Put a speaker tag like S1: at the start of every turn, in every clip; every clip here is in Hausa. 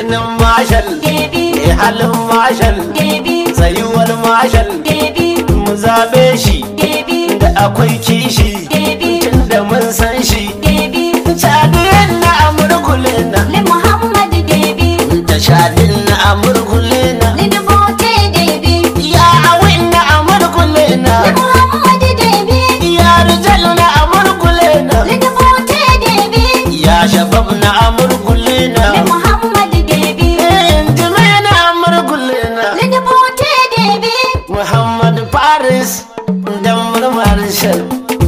S1: jinin mashal
S2: Debi.
S1: mai halin mashal
S2: Debi.
S1: tsayuwar mashal
S2: Debi.
S1: mu zabe shi
S2: Debi.
S1: da akwai kishi
S2: Debi.
S1: tun da mun san shi
S2: Debi.
S1: shadin na amurkule na
S2: Li Muhammad Debi.
S1: da shadin na amurkule na
S2: Li Dubote Debi.
S1: ya awin na amurkule na
S2: Li Muhammad Debi.
S1: ya rijal na amurkule na
S2: Li Dubote Debi.
S1: ya shabab na amurkule na
S2: Li Muhammad Debi.
S1: injime na amurkule na
S2: Li Dubote Debi.
S1: muhammad paris da murmar shal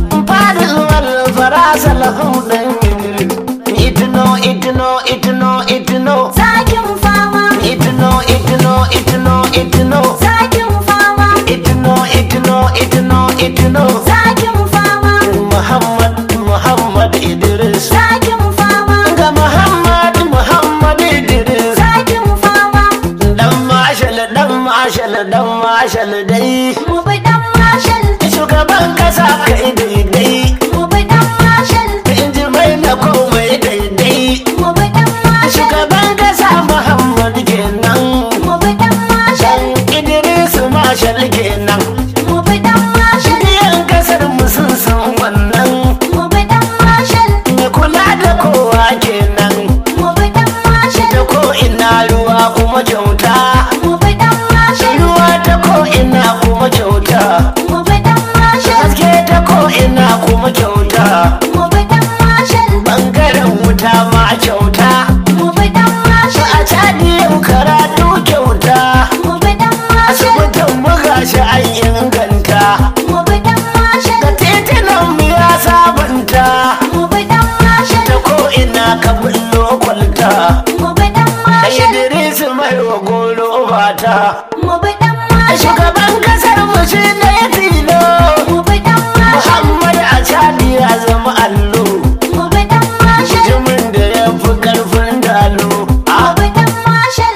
S1: paris wal farasa lahum dan idris itno itno itno itno
S2: Zakin fama.
S1: itno itno itno itno
S2: Zakin fama.
S1: itno itno itno itno
S2: Zakin fama.
S1: muhammad muhammad idris
S2: Zakin fama.
S1: ga muhammad muhammad idris
S2: Zakin fama.
S1: dan mashal dan mashal dan mashal dai
S2: Mu bi dan mashal.
S1: shugaban kasa kai daidai
S2: Mu bi dan mashal.
S1: inji mai na komai daidai
S2: Mu bi dan mashal.
S1: shugaban kasa muhammad kenan
S2: Mu bi dan mashal.
S1: dan idris mashal kenan
S2: Mu bi dan mashal.
S1: yan kasar mu sun san wannan
S2: Mu bi dan mashal.
S1: mai kula da kowa kenan
S2: Mu bi dan mashal.
S1: da ko ina ruwa kuma kyauta
S2: Mu bi dan mashal.
S1: ruwa ta ko ina kuma kyauta
S2: Mu bi dan mashal.
S1: haske ta ko ina kuma kyauta
S2: Mu bi dan mashal.
S1: bangaren wuta ma kyauta
S2: Mu bi dan mashal.
S1: a cadi yau karatu kyauta
S2: Mu bi dan mashal.
S1: asibitin buga shi an inganta
S2: Mu bi dan mashal.
S1: da titunan mu ya sabunta
S2: Mu bi dan mashal.
S1: ta ko ina ka bullo kwalta
S2: Mu bi dan
S1: da
S2: mashal.
S1: idris mai wa goro bata
S2: Mu bi dan mashal.
S1: shugaban kasar mu shi ne tilo
S2: Mu bi dan mashal.
S1: muhammad a cadi ya zama allo
S2: Mu bi dan mashal.
S1: jimin da ya fi karfin dalo
S2: Mu bi dan mashal.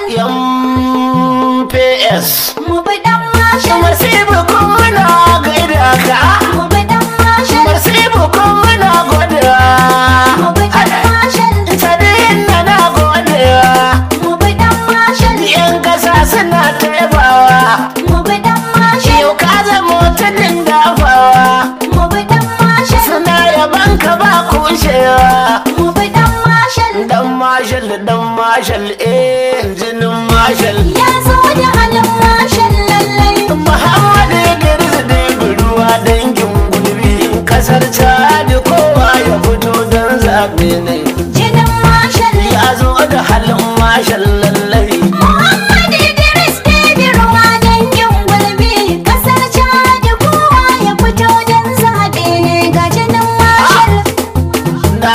S1: MPS
S2: Mu bi dan mashal.
S1: Masibu kun muna gaida ka
S2: Mu bi dan mashal.
S1: Masibu kun muna godiya
S2: Mu bi dan mashal.
S1: Tadin na na godiya
S2: Mu bi dan mashal.
S1: Yan kasa suna taibawa
S2: Mu bi dan mashal.
S1: Yau ka zama tudin dafawa
S2: Mu bi dan mashal.
S1: Suna yaban ka ba kushewa
S2: Mu bi dan mashal.
S1: Dan mashal dan mashal eh jinin mashal
S2: Ya zo da halin mashal lallai.
S1: Muhammadu Idris da ruwa dangin gulbi kasar Chad kowa ya fito don zaɓe ne
S2: Jinin mashal.
S1: ya zo da halin mashal lallai
S2: Muhammad Idris Debi ruwa dangin gulbi. Kasar Chad kowa ya fito don zaɓe ne ga jinin mashal.
S1: na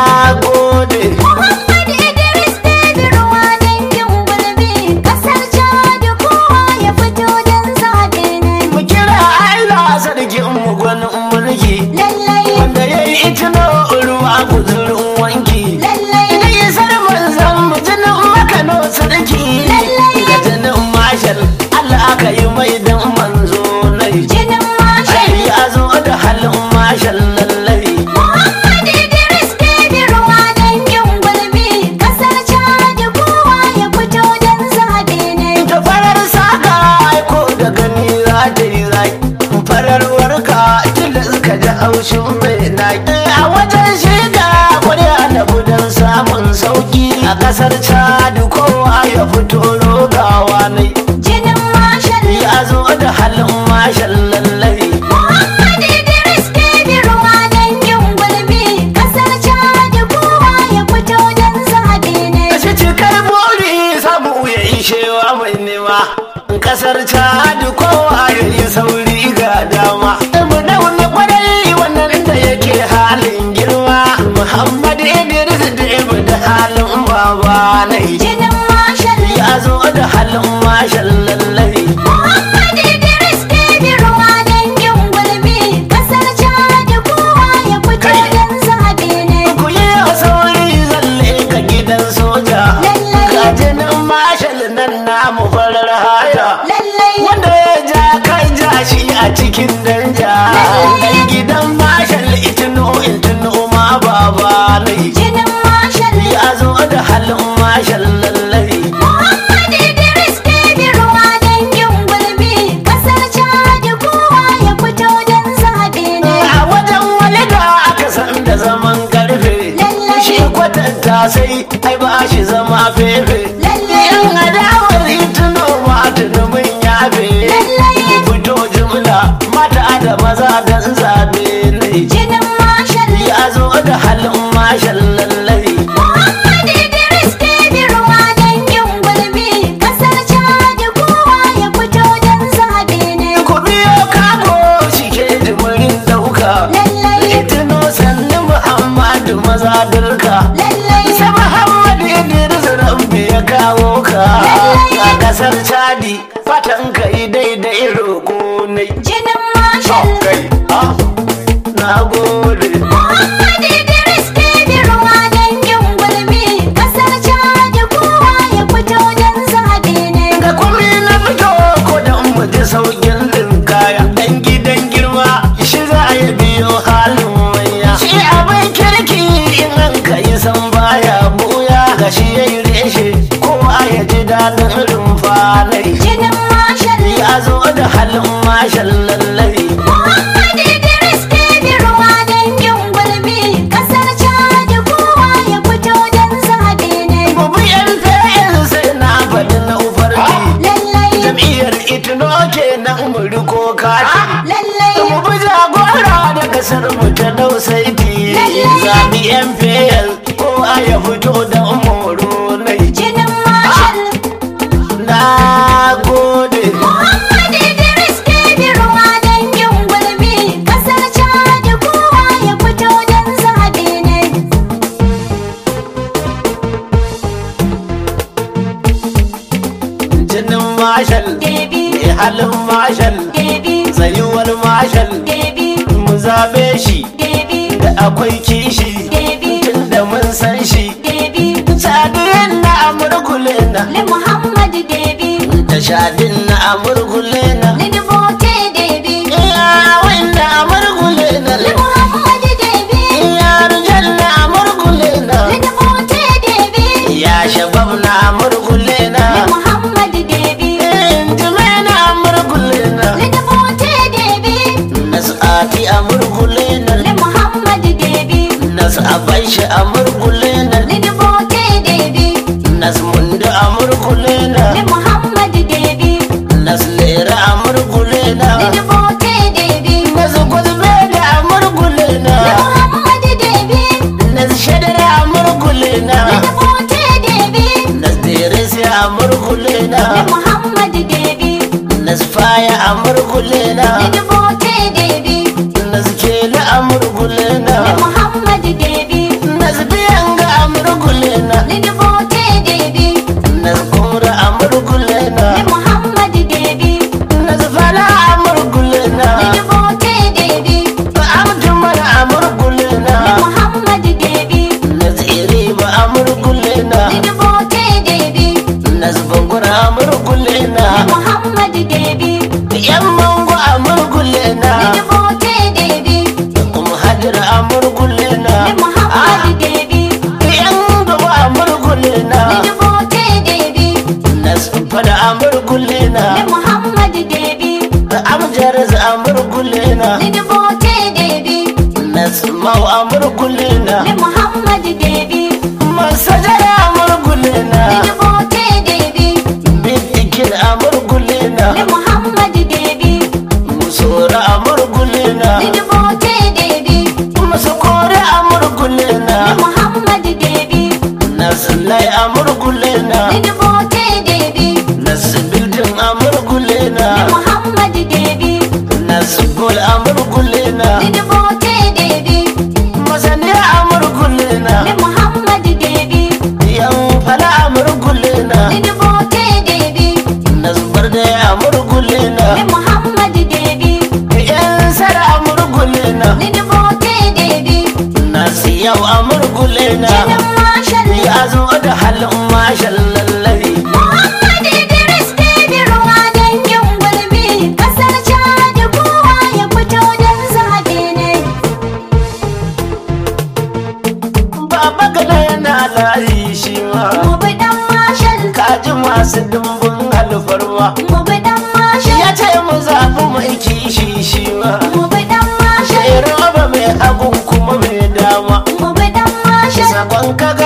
S1: gode
S2: Muhammad Idris Debi ruwa dangin gulbi. Kasar Chad kowa ya fito don zaɓe ne.
S1: mu kira Allah sarkin mu gwanin mulki
S2: Lallai,
S1: wanda ya yi itino ruwa guzurin wanki
S2: lallai,
S1: Ina yi sarman zan mu jinin makano sarki
S2: Lallai.
S1: ga jinin mashal Allah aka yi mai dan manzo nai
S2: jinin mashal.
S1: Ai ya zo da halin mashal lallai
S2: Muhammad Idris Debi ruwa dangin gulbi. Kasar Chad kowa ya fito don zaɓe ne.
S1: da farar saka aiko da gani za ta yi rai farar warka tunda suka ji haushin mai naki a wajen shiga kuri'a da budan samun sauki a kasar chad kowa ya fito rogawa ne
S2: Jinin mashal.
S1: ya zo da halin mashal lallai
S2: Muhammad Idris Debi ruwa dangin gulbi. Kasar Chad kowa ya fito don zaɓe ne.
S1: Kashe cikar bori samu ya ishewa mai nema kasar chad kowa ya yi sauri ga dama mu dauna kwarai wannan da yake halin girma muhammad idris da ibu da halin baba na
S2: Jinin mashal.
S1: ya zo da halin mashal lallai
S2: Muhammad Idris Debi ruwa dangin gulbi. Kasar Chad kowa ya fito
S1: Kai.
S2: don zaɓe ne.
S1: ku yi sauri zalle ka gidan soja
S2: Lallai.
S1: ga jinin mashal nan namu farar haya
S2: Lallai,
S1: wanda ya ja kai ja shi a cikin danja dan gidan mashal itino itino ma baba nai
S2: jinin mashal.
S1: ya zo da halin mashal lallai tattasai ai ba shi zama fefe
S2: Lallai.
S1: yan adawar hituno ma tunumin yabe
S2: Lallai.
S1: fito jumla mata da maza dan zabe ne
S2: jinin mashal
S1: ya zo da halin mashin lallai
S2: Muhammad Idris Kebbi ruwa dangin gulbi kasar Chad kowa ya fito don zaɓe ne.
S1: ku biyo kago shi ke jimirin dauka
S2: Lallai.
S1: itino sannu muhammadu maza dirka
S2: Lallai
S1: Sai Muhammad Idris Rabbi ya kawo ka a kasar Chadi fatan ka yi daidai roƙo ne.
S2: jinin mashal
S1: Kai, ah, na gode.
S2: Muhammad Idris Kebbi ruwa dangin gulbi kasar Chad kowa ya fito don zaɓe ne.
S1: Ga kumi na fito ko da mu ji saukin din kaya. Dan gidan girma shi za ya biyo halin manya. Shi abin kirki in an ka yi san baya buya ga shi ya yi reshe kowa ya ji daɗin rumfanai.
S2: Jinin mashal
S1: Ya zo da halin mashin lallai.
S2: Muhammad Idris Kebbi ruwa dangin gulbi kasar Chad kowa ya fito don zaɓe ne.
S1: Gobe yan fayin sai na faɗi na ufarki.
S2: Lallai
S1: Jam'iyyar itino kenan mu riko kati.
S2: lallai
S1: Mu bi jagora da kasar mu ta dausaiti. Zabi yan fayin ko a ya fito da moro nai.
S2: jinin mashal
S1: Na gode.
S2: Muhammad Idris Kebbi ruwa dangin gulbi kasar Chad kowa ya fito don zaɓe ne.
S1: Jinin mashal.
S2: Debi
S1: Mai halin mashal.
S2: Debi
S1: Tsayuwar mashal.
S2: Debi
S1: Mu zabe shi.
S2: Debi
S1: Da akwai kishi.
S2: Debi
S1: Tun da mun san shi.
S2: Debi
S1: Sadiyan na amurkule na.
S2: Le Muhammad Debi
S1: da shadin na amurgule na
S2: Le Dubote Debi
S1: iya wanda amurgule na
S2: Le Muhammad Debi
S1: iya rijal na amurgule na
S2: Le Dubote Debi
S1: ya shabab na amurgule na
S2: Le Muhammad Debi
S1: injime na amurgule na
S2: Le Dubote Debi
S1: nas'ati amurgule na
S2: Le Muhammad Debi
S1: nas'aban shi amurgule na
S2: Le Dubote Debi
S1: nasmundu amurgule na
S2: Le Muhammad Debi
S1: naslera amurgule na
S2: Le Dubote Debi
S1: nasguzbe da amurgule
S2: Le
S1: na
S2: Muhammad Debi
S1: nasshadara amurgule na
S2: Le Dubote Debi
S1: Nasdirisi a murgule
S2: Le
S1: na
S2: Muhammad Debi
S1: Nasfaya a murgule
S2: Le
S1: na
S2: Dubote Debi
S1: Naskela a murgule
S2: Le
S1: na
S2: Muhammad Debi
S1: Nasbiyanga a murgule na
S2: Le Dubote Debi
S1: Naskura a murgule
S2: Le
S1: na
S2: Muhammad Debi
S1: Nasfala a murgule
S2: Le
S1: na
S2: Dubote Debi
S1: Abdumar a murgule
S2: Le
S1: na
S2: Muhammad Debi
S1: Nasiri ba a murgule na
S2: Le Dubote Debi
S1: Nasbangura a murgule
S2: Le
S1: na
S2: Muhammad Debi
S1: Yan mango a murgule
S2: Le
S1: na
S2: Dubote Debi
S1: Um hajira a murgule
S2: Le
S1: na
S2: Muhammad Debi
S1: yan gaba a murgule
S2: Le
S1: na
S2: Dubote Debi
S1: na fada a murgule
S2: Le
S1: na
S2: Muhammad Debi
S1: da amjar a murgule na
S2: Le Dubote Debi
S1: na mau a murgule na
S2: Le Muhammad Debi
S1: masajara a murgule
S2: Le
S1: na
S2: Dubote Debi
S1: bidikin a murgule na
S2: Le Muhammad Debi
S1: musora a murgule na
S2: Le Dubote Debi
S1: musukore a murgule
S2: Le
S1: na
S2: Muhammad Debi
S1: na sulai a murgule na
S2: Le Dubote Debi
S1: na sibildin a murgule
S2: Le
S1: na
S2: Muhammad Debi
S1: na subul a murgule na
S2: Le Dubote Debi
S1: masani a murgule na
S2: Le Muhammad Debi
S1: yan fala a murgule na
S2: Le Dubote Debi
S1: na zubar da ya murgule na
S2: Le Muhammad Debi
S1: yan sara a murgule na
S2: Le Dubote Debi
S1: na siyau a murgule na
S2: Jinin Marshal
S1: ya zo da halin mashin lallai
S2: Muhammad Idris Kebbi ruwa dangin gulbi kasar Chad kowa ya fito don zaɓe ne.
S1: baba gada yana layi shi ma
S2: Mu bi dan Marshal,
S1: kaji masu dimbin alfarma
S2: mu bi dan Marshal,
S1: ya ce mu zaɓi mai kishi shi ma
S2: mu bi dan Marshal,
S1: sai roba mai hagun kuma mai dama
S2: mu bi dan Marshal,
S1: sakon kaga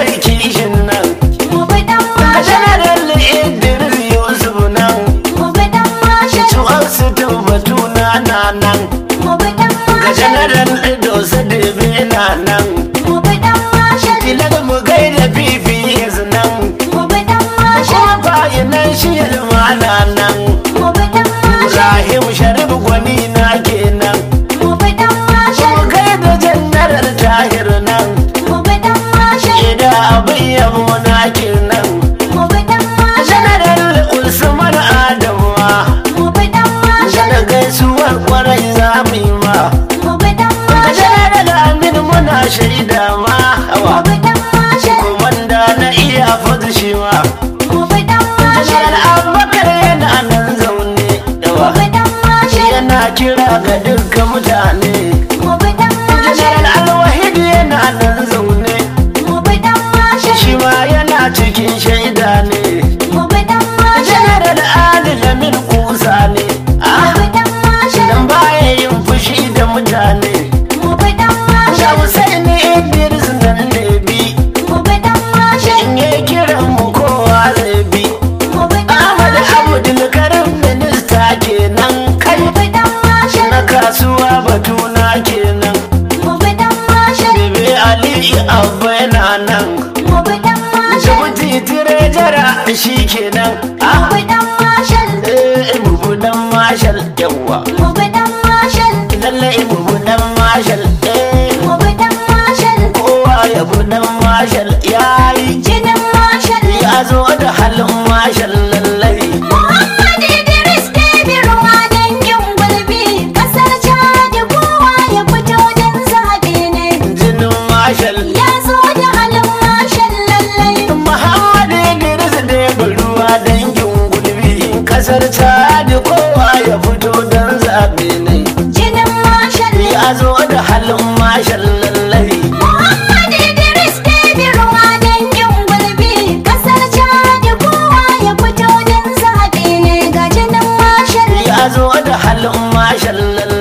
S1: mai kishin nan
S2: mu bi dan
S1: Ka
S2: mashal
S1: janaral Idris Yusuf nan
S2: mu bi dan mashal
S1: Tuwar su tabbatu na na nan
S2: mu bi dan
S1: Ka
S2: mashal
S1: janaral Ido Sadibe na nan
S2: mu bi dan mashal
S1: Tilar mu gaida PPS nan
S2: mu bi dan mashal
S1: Kuma bayanan shi na nan
S2: mu bi dan mashal
S1: Ibrahim Sharif gwani na kenan
S2: mu bi dan mashal
S1: Mu gaida janaral Tahir nan
S2: mu bi dan mashal
S1: Ida abin yabo na kenan
S2: mu bi dan mashal
S1: Janaral Usman Adamuwa
S2: mu bi dan mashal
S1: Da gaisuwar kwarai za mu yi ma
S2: mu bi dan
S1: Ka
S2: mashal
S1: janaral Amin muna shaida ma
S2: mu
S1: hawa
S2: bi dan mashal
S1: Komanda na iya fadu shi ma
S2: mu bi dan mashal
S1: Janaral Abubakar yana nan zaune
S2: mu
S1: yawa
S2: bi dan mashal
S1: Yana kira ga dukkan mutane
S2: mu bi dan mashal
S1: Janaral Alwahid yana nan zaune
S2: mu bi dan mashal
S1: Shi ma yana cikin shaida ne
S2: mu bi dan mashal
S1: Janaral Ali Lamin Kusa ne
S2: mu
S1: Ah,
S2: bi dan mashal
S1: Dan baya yin fushi da mutane
S2: mu bi dan
S1: Da
S2: mashal
S1: Hussein Idris nan ne bi
S2: mu bi dan mashal
S1: In ya kiran mu kowa zai bi
S2: mu bi dan
S1: Ahmad
S2: mashal
S1: Abdul Karim minista kenan kai
S2: mu bi dan mashal
S1: Na kasuwa batuna kenan
S2: mu bi dan mashal
S1: Bebe Ali Abba yana nan
S2: mu bi dan mashal
S1: Jabuti Tirejara shi kenan
S2: mu
S1: Ah,
S2: bi dan mashal
S1: eh, Ibu dan Marshal yawa
S2: mu bi dan mashal
S1: Lalle Ibu dan Marshal eh
S2: mu bi dan mashal
S1: kowa ya bu dan Marshal yayi
S2: jinin mashal
S1: ya zo da halin Marshal lallai
S2: Muhammad Idris Debi ruwa dangin gulbi kasar Chad kowa ya fito don zaɓe ne
S1: jinin Marshal
S2: ya zo da halin mashal lallai
S1: Muhammad Idris da ya ruwa dangin gulbi kasar Chad kowa ya fito dan zabe ne
S2: jinin mashal
S1: ya zo da halin Marshal lallai
S2: Muhammad Idris Debi ruwa dangin gulbi kasar Chad kowa ya fito don zaɓe ne ga jinin mashal
S1: ya zo da halin Marshal lallai